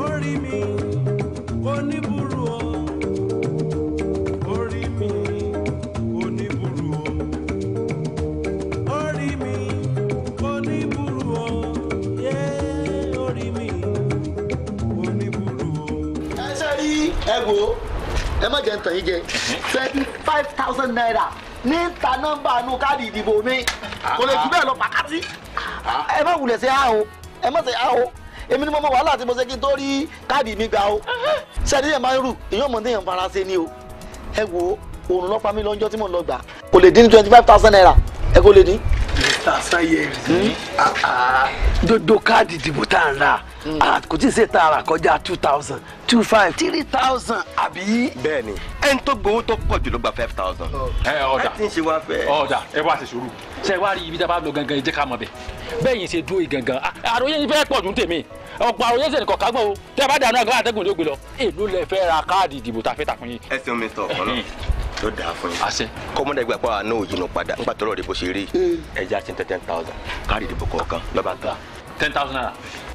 orí mi oníburú o orí mi oníburú o orí mi oníburú o yé orí mi oníburú o. ẹ ṣe rí ẹ wo ẹ má jẹ ń tàn yín jẹ twenty five thousand naira ní ta nọ́mbà inú káàdì ìdìbò mi kò lè jù bẹ́ẹ̀ lọ pàkátí ẹ má wulẹ̀ sí a o ẹ má ṣe a o èmi ni mo mọ wàhálà tí mo ṣe kí n tó rí káàdì mi gbà o ṣẹ́ni yẹn máa ń rù èèyàn mọ̀ téèyàn fara ṣe ni o ẹ wo òun lọ́pàá mi lọ́jọ́ tí mò ń lọ gbà kò lè dín ní twenty five thousand naira ẹ kò lè dín. mr sayeri dodo káàdì ìdìbò tá à ń ra ah, kò tí ì ṣe tá a rà kọjá two thousand two five three thousand àbí. bẹ́ẹ̀ni ẹni tó gbowó tó pọ̀ jù ló gba five thousand. ẹ ọ̀dà tí ń ṣe wá fẹ́. ọ̀dà ẹ wá ṣe sùúrù ṣe wá rí ibi tí a bá lọ gangan ẹ jẹ́ ká mọ̀ bẹ̀ bẹ́ẹ̀ yìí ṣe dúró yìí gangan à- àròyé yìí fẹ́ pọ̀ ju tèmi ọ̀pọ̀ àròyé ṣe nìkan kágbọ́n o tẹ́ ẹ bá dànù àgbà àtẹ́gùn ló gbé lọ èló lẹ fẹ́ ra káàdì ìdìbò tá a fẹ́ tà fún yín. ẹ ṣeun mr ọkọlọ ló dáa fún yín. àṣẹ. kọ́mọdé gbà pé àná òyìnbó padà nígbà tọrọ rẹ bó ṣe rí ẹja ti ń tẹ ten thousand káàdì ìdìbò kọ̀ọ̀kan lọ́ba ń ta. ten thousand naira.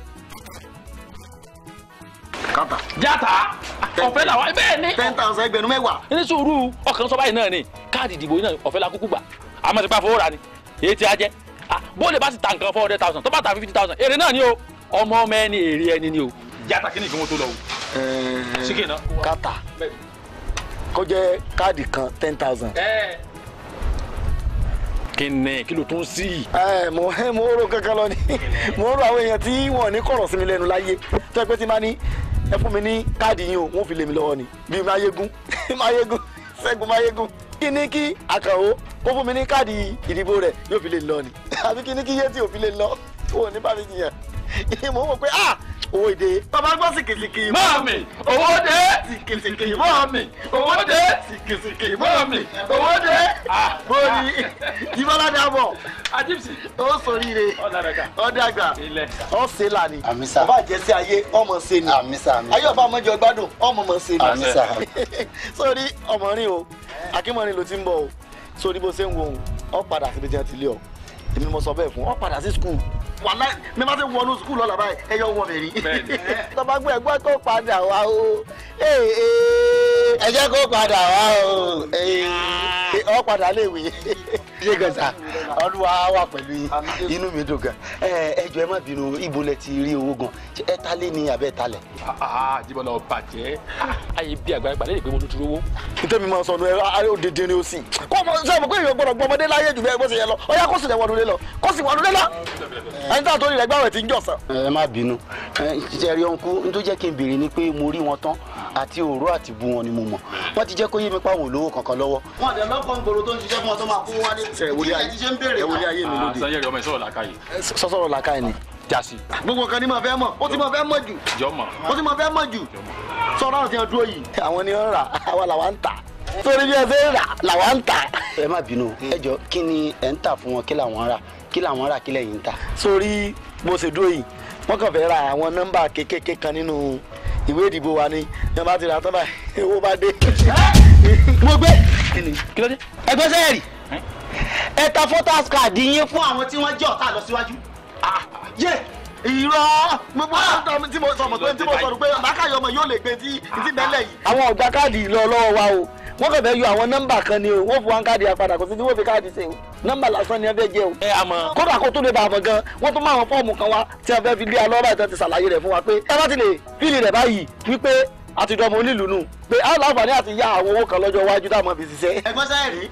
kábà játa ọ̀fẹ́ làwọn bẹ́ẹ̀ ni. ten thousand ẹgbẹ̀rún mẹ́wàá. ní sùúrù ọkàn sọ báyìí náà ni káàdì ìdìbò yìí náà ọ̀fẹ́ la kúkú gbà àmọ́ ti pa fowó ra ni èyí ti á jẹ́ Ah, bóde bá sì ta nǹkan four hundred thousand tó bá ta fifty thousand èrè náà ni o ọmọ ọmọ ẹni èrè ẹni ni o. játa kí ni ìgbìmọ̀ tó lọ o. síkè náà. kátà kó jẹ́ káàdì kan ten thousand. kí ni kí ló tún sí i. ẹ mo mo rò kankan lọ ni mo rò àwọn èèyàn tí wọn ní kọ̀rọ̀ sí mi lẹ́nu láyé tó ẹ pé tí máa ní ẹ fún mi ní káàdì yín o wọn fi lé mi lọ́wọ́ ni bíi máyégún máyégún ṣẹ́gun máyégún kí ni kí àkànwó kó fún mi ní káàdì ìdìbò rẹ̀ yóò fi lé mi lọ ni àbí kí ni kí yétí ò fi lé mi lọ wọn ò ní bá mi jiyàn mo wò pé ah owó ìdè bàbá gbọ́ sìkìsìkì Mọ́ọ̀mì, owó dé. sìkìsìkì Mọ́ọ̀mì, owó dé. sìkìsìkì mọ́ọ̀mì owó dé bóyí ìbálá dàbọ̀ Ajíbsì. ó sóríire Ọ̀làdàkà. ọ̀dàgbà Ilẹ̀. ọ̀sẹ̀ là ni Àmísà. ọba àjẹsí ayé ọmọ ṣe ni Àmísà, àmísà. ayé ọba ọmọjọ gbádùn ọmọ ọmọ ṣe ni Àmísà. sórí ọmọrin o akínmọrin ló ti ń bọ̀ o sórí bó ṣe ń wo òun ọ padà síbi tí wọn ti lé ọ èmi mo sọ bẹ́ẹ̀ fún ọ padà sí skul wàhálà mi máa ti wọnú skul lọ́la báyìí ẹ yọ wọ mi rí tọba gbé ẹgbẹ́ kó padà wá o ee, ee, ẹ jẹ́ kó padà wá o ee, ọ padà léwe ṣé gan sa olúwa wà pẹ̀lú yín inú mi dùn gan ẹ ẹ jọ̀ọ́ ẹ má bínú ibo lẹ ti rí owó gan Ṣé ẹ ta lé ní abẹ́ ta lẹ̀. Jíbọ̀lá ọ̀bàjẹ́. Ayé bí àgbàlagbà lè gbé mo tuntun owó. nítorí máa sọnù ẹ ayé òdìdí ni ó sì kó ọmọ sọ ma pé èèyàn gbọ́dọ̀ gbọ́ ọmọdé láyé jù bẹ́ẹ̀ bó ṣe yẹ lọ ọyá kó sì lẹ wọnú lé lọ kó sì wọnú lé lọ ẹni tá a tó rí rẹ gbàwẹ̀ tí ń jọ̀sán. ẹ má bínú ẹ ṣe rí ọ̀nkú n tó jẹ́ kí n béèrè ni pé mo rí wọn tán àti òró àti bu wọn ni mo mọ̀ wọ́n ti jẹ́ kó yé mi pàwọn olówó kankan lọ́wọ́. wọn àti ẹlọ́kọ̀ ń gbòòrò tó ń ṣiṣẹ́ fún ọ tó máa kó wálé. ẹ wòlé ayé ẹ wòlé ayé mi lóde. Sanyẹ̀rì ọmọ ìṣòro làákàyè. sọsọrọ làákàyè ni. Jásí. gbogbo kan ní ma fẹ́ mọ̀ ó ti ma fẹ́ mọ̀ jù Jọ mọ̀. ó ti ma fẹ́ mọ̀ jù sọ̀rọ̀ àwọn tí wọ́n dúró yìí. àwọn ni wọ́n rà àwa làwa ń tà torí bí ẹ ṣe ń rà làwa ń tà. ẹ má bínú ẹ jọ kí ni ẹ ń tà fún wọn kí làwọn rà kí làwọn rà kí lẹ́yìn ń tà. sórí bó ṣe dúró yìí wọ́n kàn fẹ́ ra àwọn nọ́mbà kékèké kan nínú ìwé ìdìbò wa ni yẹn bá ti rà tán báyìí owó bá dé. mo gbé Kí ló dé? ẹgbẹ́ sẹ́yẹ̀rì ẹ ta photos card yín fún àwọn tí wọ́n jẹ́ ọ̀tá lọ síwájú. yé irọ́ gbogbo àwọn tí mo sọ mọ̀ pé tí mo sọ̀rọ̀ pé lákàyọ̀ ọmọ yóò lè gbé tí tí bẹ́lẹ̀ yìí. àwọn ọ̀gbà káàdì lọ lọ́wọ́ wa o wọ́n kàn fẹ́ yọ àwọn nọ́mbà kan ni o wọ́n fún wa káàdì apàdà kò sí tí wọ́n fi káàdì ṣe o nọ́mbà lásán ni ẹ fẹ́ jẹ o. Ẹ àmọ́. kódà kó tó lè bá a mọ̀ gan wọ́n tún máa wọn fọ́ọ̀mù kan wá tí wọ́n fẹ́ fi lé alọ́ báyìí tó ti ṣàlàyé rẹ̀ fún wa pé ẹ bá ti lè fíìlì rẹ̀ báyìí wípé àti dọmọ onílù nù pé á láǹfààní àti yá àwọn owó kan lọ́jọ́ iwájú táwọn fi ṣiṣẹ́. ẹgbẹ́ sẹ́yìn rí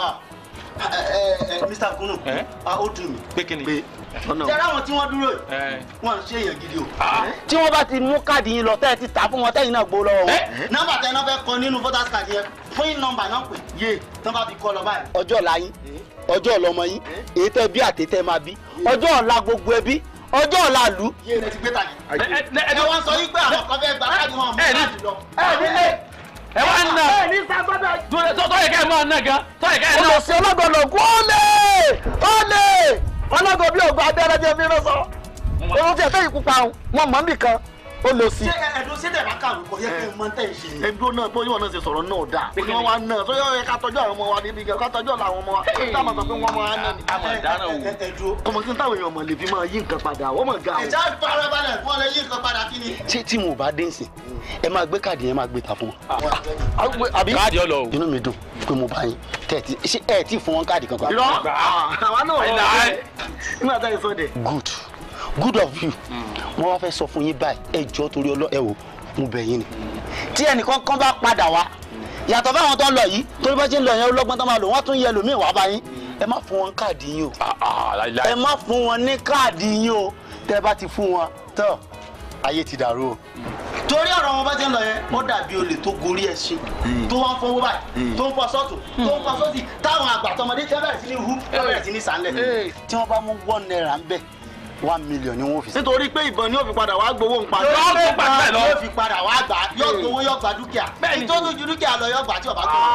Mr. Kunu Ẹ? ó dùn mí Pé kí ni? pé jẹ́rẹ́ àwọn tí wọ́n dúró yìí Ẹ. wọ́n ń ṣe èèyàn gidi o. tí wọ́n bá ti mú káàdì yín lọ tẹ́ ẹ ti tà fún wọn tẹ́yìn náà gbó lọ́wọ́ wọn. nọ́mbà tẹ náà fẹ́ kọ nínú voters card yẹn fún yín nọ́mbà náà pè yé tán bá fi kọ lọ báyìí. ọjọ́ ọ̀la yín ọjọ́ ọ̀la ọmọ yín èyí tẹ́ bí àtẹ́tẹ́ máa bí ọjọ́ ọ̀la gbogbo ẹbí ọjọ́ ọ̀la ìlú. yé ẹ ti gbé tàyè. Ẹ ẹ ẹ wọ́n sọ yín pé àwọn kan fẹ́ gba káàdì wọn mú ẹ ní- káàdì lọ. ẹ nílé. Ẹ wá ń nà. ẹ ní sábàbà. Tọ́yẹ̀ ká ẹ máa nà gan. Tọ́yẹ̀ ká ẹ nà. olùsí ọlọ́gọ̀lọ̀ kú ó lè ó lè ọlọ́gọ̀ bí ògùn abẹ́rẹ́ jẹ́ fi rán sọ. ohun tí ẹ fẹ́ ìkúpa wọn mọ̀ níbì kan ó lọ sí. ṣé ẹ̀dùn ṣẹ́tẹ̀ bá kàwé kọ yẹ kí n mọ tẹ̀ ń ṣe ni. ẹdúró náà bóyá wọn náà ṣe sọ̀rọ̀ náà dáa pé kí wọ́n wá náà sọ yọ ká tọ́jú àwọn ọmọ wa níbi kan ká tọ́jú àwọn ọmọ wa ká máa sọ pé wọ́n máa ná ni. àmọ̀ ìdáná o ẹ̀dùn. ọmọ tí táwọn èèyàn mọ̀ lè fi máa yí nǹkan padà wọ́n mọ̀ ga o. ìjà farabalẹ̀ fún ọ lè yí nǹkan padà kí ni. ṣé tí mo bá dé nsìn ẹ máa gbé káàdì yẹn máa gbé ta fún wọn. àbí káàdì ọlọ o inú mi dùn pé mo bá yín tẹ̀ tí ṣé ẹ tí fún wọn káàdì kankan. irọ́ àwa náà Àìlà, rọ̀ àì. nígbà tá a sọ dẹ̀. good good of you mo wá fẹ́ sọ fún yín báyìí ẹ jọ torí ọlọ́ ẹ wò mo bẹ̀ yín ni. tí ẹnìkan kan bá padà wá yàtọ̀ fáwọn tó ń lọ yìí torí bá ṣe ń lọ yẹn ọlọ́gbọ́n tó máa lò wọ́n tún yẹ lòmíì wá bá yín ẹ má fún wọn káàdì yín o ẹ má fún wọn ní káàdì yín o tẹ bá ti fún wọn tọ ayé ti dàrú o. torí ọ̀rọ̀ wọn bá ti ń lọ yẹn ó dàbí olè tó gorí ẹṣin tó wá ń fọwọ́ báyìí tó ń fọ sọ́tún tó ń fọ sọ́tì táwọn àgbà tọmọdé tí wọ́n bẹ̀rẹ̀ sí ní hu wọ́n bẹ̀rẹ̀ sí ní sànlẹ̀ tí wọ́n bá mú one naira ń bẹ̀ one million ni wọ́n fi sí. nítorí pé ìbọn ni ó fi padà wá gbowó ń padà. Yóò tún gbà bẹ́ẹ̀ lọ. yóò fi padà wá gbà yóò gbowó yóò gba dúkìá Bẹ́ẹ̀ni. tó tún ju dúkìá lọ yóò gbà tí ọba tó.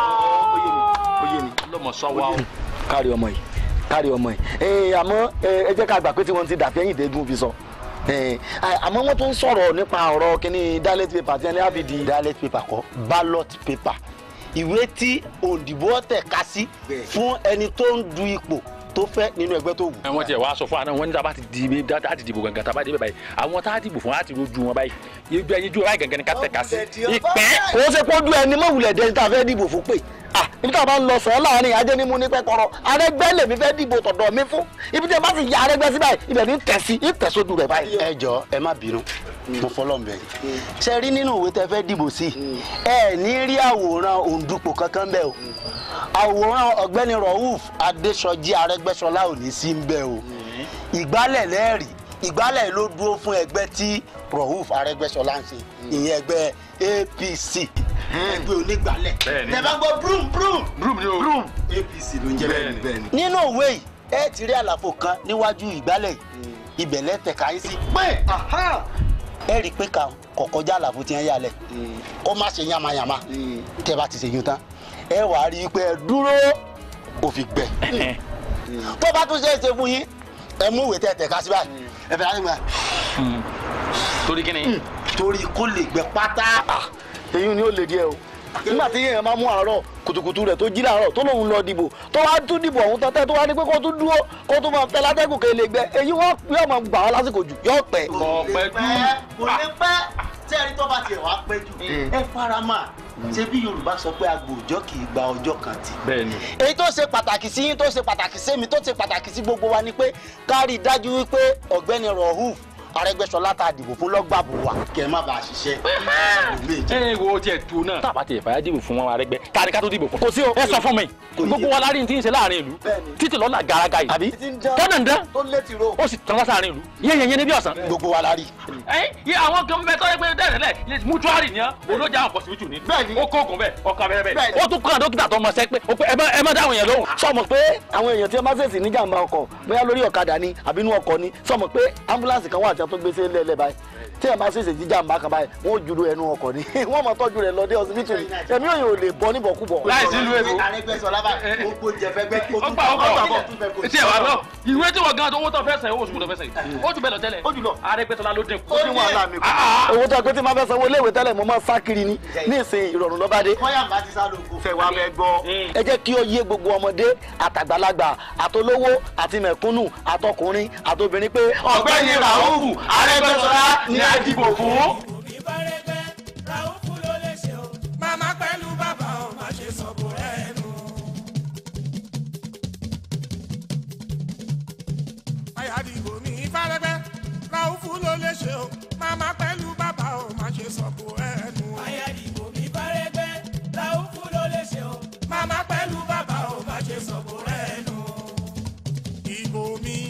oyè mi. lọmọ sọ wa o kárí ọmọ yìí kárí ọmọ yìí ee àmọ́ ẹ ẹ jẹ́ ká gbà pé tí wọ́n ti dàbí ẹ̀yìn dẹ́gun fi sọ ee àmọ́ wọ́n tún sọ̀rọ̀ nípa ọ̀rọ̀ kínní dialect paper tí wọ́n ní àbìdí. dialect paper kọ́ ballot paper ìwé tí òǹdìbò tẹ̀ ká sí fún ẹni tó ń du ipò tó fẹ́ nínú ẹgbẹ́ tó wù. wọ́n tiẹ̀ wá sọ fún wa náà wọ́n ní tá a bá ti di tá a ti dìbò gangan tá a bá débẹ̀ báyìí àwọn tá a dìbò fún wa á ti rojú wọn báyìí ibi ẹyin ju ọ̀rá gangan ni ká tẹ̀ ká sí ìpẹ́ kò ó ṣe kó dún ẹni mọ̀ wulẹ̀ dẹni tá a fẹ́ dìbò fún pé ah ibi tá a bá ń lọ sọ láàrin ajé ní mú ní pẹ́kọ̀rọ̀ arẹgbẹ́ lèmi fẹ́ dìbò tọ̀dọ̀ mi fún ibi tí a bá sì ya arẹgbẹ́ sí báyìí ibẹ̀ ní tẹ̀ sí ní tẹ̀ sójú rẹ̀ báyìí. ẹ jọ ẹ má bínú mo fọlọ́ ń bẹ̀ yín ṣe rí nínú ìwé tẹ fẹ́ dìbò sí ẹ ní rí àwòrán òǹdùpọ̀ kankan bẹ́ẹ̀ o àwòrán ọ̀gbẹ́ni Rauf Adésọjí Arẹ́gbẹ́ṣọlá ò ní sí ń bẹ̀ o ìgbálẹ̀ lẹ́ẹ̀rí ìgbálẹ̀ ló dúró fún ẹgbẹ́ tí Rauf Arẹ́gbẹ́ṣọlá ń ṣe ìyẹn ẹgbẹ́ APC ẹgbẹ́ onígbálẹ̀ Bẹ́ẹ̀ni. tẹ bá gbọ́ brum brum broom ni o APC ló ń jẹ́ Bẹ́ẹ̀ni. bẹ́ẹ̀ ni. nínú òwe yìí ẹ ti rí àlàfo kan níwájú ìgbálẹ̀ yìí ibẹ̀ lẹ́tẹ̀ka yín sí pé ẹ rí i pé ká kọ̀ kọjá àlàfo tí wọ́n yà lẹ̀ kó má ṣe yamayama tẹ́ bá ti ṣe yún tán ẹ wà á rí i pé ẹ dúró òfin gbẹ tó bá tún ṣe é ṣe fún yín ẹ mú ìwé tẹ̀ tẹ̀ka sí báyìí ẹ fẹ́ láti gbà torí kí ni torí kó lè gbẹ pátá. èyí ni ó lè díẹ̀ o nígbà tí èèyàn máa mú àárọ̀ kùtùkùtù rẹ̀ tó jí láàárọ̀ tó lòun lọ dìbò tó wá tún dìbò ọ̀hún tọ́tẹ́ tó wá ní pé kó tún dúró kó tún máa tẹ látẹ́gùn kí lè gbẹ èyí wọ́n yóò máa gbà wá lásìkò jù yóò pẹ́. kò pẹ́ jù kò ní pẹ́ tí ẹni tó bá tiẹ̀ wá pẹ́ jù ẹ fara mọ́ ṣé bí Yorùbá sọ pé agbòòjọ́ kì í gba ọjọ́ kan tì. bẹ́ẹ̀ ni èyí tó ṣe pàtàkì sí yín tó ṣe pàtàkì sí mi tó ṣe pàtàkì sí gbogbo wa ni pé ká rí i dájú wípé ọ̀gbẹ́ni Rauf Arẹ́gbẹ́ṣọlá tá a dìbò fún lọ́gbàbò wa kẹ́ ẹ má bàa ṣiṣẹ́ ẹ wo tiẹ̀ tu náà tá a bá tiẹ̀ fàyà dìbò fún wọn arẹgbẹ́ ká ní ká tó dìbò fún. Kò sí o. ẹ sọ fún mi Kò yé. gbogbo wa lárí ti ń ṣe láàrin ìlú Bẹ́ẹ̀ni. títí lọ́la garaga yìí àbí tọ́nà ń dán tó létí ro. ó sì tán wá sáàrin ìlú yẹn yẹn yẹn ní bí ọ̀sán. gbogbo wa la rí. ẹ yẹ àwọn kan bẹ tọ́jú pé dẹ́rẹ́lẹ̀ mutuari ni olójà àwọn pọ̀sibítù ni Bẹ́ẹ̀ni. ó kóògùn bẹ́ẹ̀ ọkà bẹ́ẹ̀ bẹ́ẹ̀ Bẹ́ẹ̀ni. ó tún kàn dókítà tó mọ sẹ́ pé ó pé ẹ má- ẹ má dáhùn yẹn lóhùn. sọmọ pé àwọn èèyàn tí wọn bá ṣèṣì níjàmbá ọkọ̀ bóyá lórí ọ̀kadà ni àbí inú ọkọ̀ ni sọmọ pé ambulance kan wà tí wọn tó gbé sí lẹ́lẹ́ báyìí tí wọn bá ṣèṣì jíjàmbá kan báyìí wọn ò jùlọ ẹnu ọkọ̀ ni wọn mọ tọ́jú rẹ̀ lọ dé hospital ni ẹ̀mí òyìn ò lè bọ́ níbọ̀kúbọ̀. Láì sí ìlú èkó. Arẹ́gbẹ́ṣọlá báyìí ó gbóúnjẹ fẹ́ gbẹ́ ó ó tún gbà ó gbà ó gbà tún fẹ́ kó tí ẹ wà lọ ìwé tí wọn gan tó owó tó fẹ́ sẹ́yìn owó oṣù tó fẹ́ sẹ́yìn ó jù bẹ́ẹ̀ lọ tẹ́lẹ̀ Ó jù lọ. Arẹ́gbẹ́ṣọlá ló dín kù. Ó ní wàhálà mi kù. owó tó a pé tí máa fẹ́ sanwó iléèwé tẹ́lẹ̀ mo máa sá kiri ni ní ìsìn ìrọ̀rùn lọ́ba dé. kọ́yà bá ti sá lóko. fẹ́ wá bẹ gbọ́. ẹ jẹ́ kí ó yé gbogbo ọmọdé àtàgbàlagbà àtolówó àti mẹ̀kúnnù àtọkùnrin àtobìnrin pé ọ̀gbẹ́ni Rauf Arẹ́gbẹ́ṣọlá ni a dìbò fún. òbí bá rẹgbẹ́ Ràúfù ló lè ṣe o. màmá pẹ̀lú bàbá ò má ṣe sọ̀bù rẹ̀ nù. àyàdìbò mi fárẹ́gbẹ́ Ràúfù ló lè ṣe o. màmá pẹ̀lú bàbá ò má ṣe sọ̀bù rẹ̀ nù. àyàdìbò mi fárẹ́gbẹ́ Ràúfù ló lè ṣe o. màmá pẹ̀lú bàbá ò má ṣe sọ̀bù rẹ̀ nù. ìbò mi